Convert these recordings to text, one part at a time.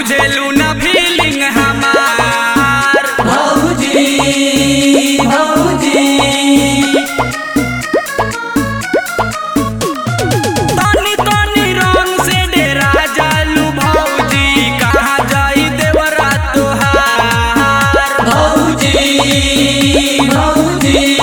बुझेलू ना फीलिंग हमार भौजी भौजी तनी तनी रंग से डेरा जालू भौजी कहाँ जाई देवरा तोहार भौजी भौजी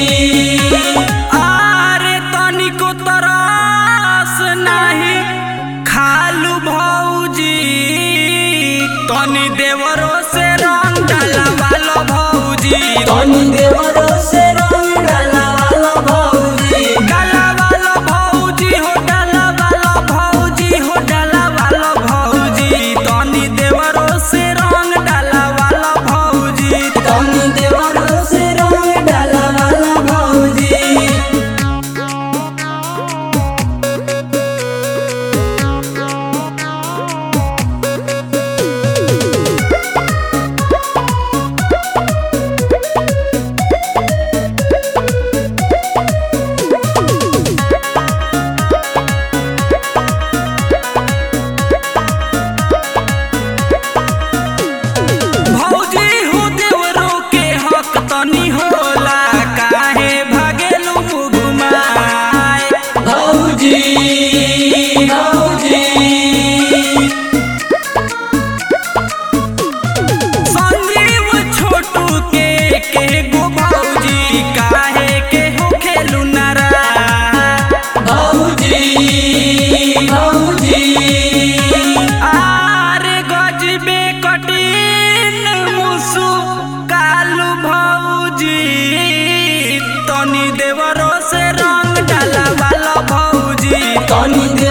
आरे तनिको तरस नाही खालू भौजी तनी देवरो से रंग डालवालो भौजी तनी देवरो से रंग डालवालो भौजी डालवालो भौजी हो डालवालो भौजी हो डालवालो भौजी तनी देवरो से रंग डालवालो भौजी तनी देवरो से रंग डालवालो भौजी भौजी हो देवरो के हक तनी होला काहे भागेलू मुगुमाए भौजी भौजी संजीव छोटू के के गो भौजी काहे के हो खेलू नारा भौजी भौजी आरे गजबे कठिन मुसु कालू भौजी तनी देवरो से रंग डाला वाला भौजी तनी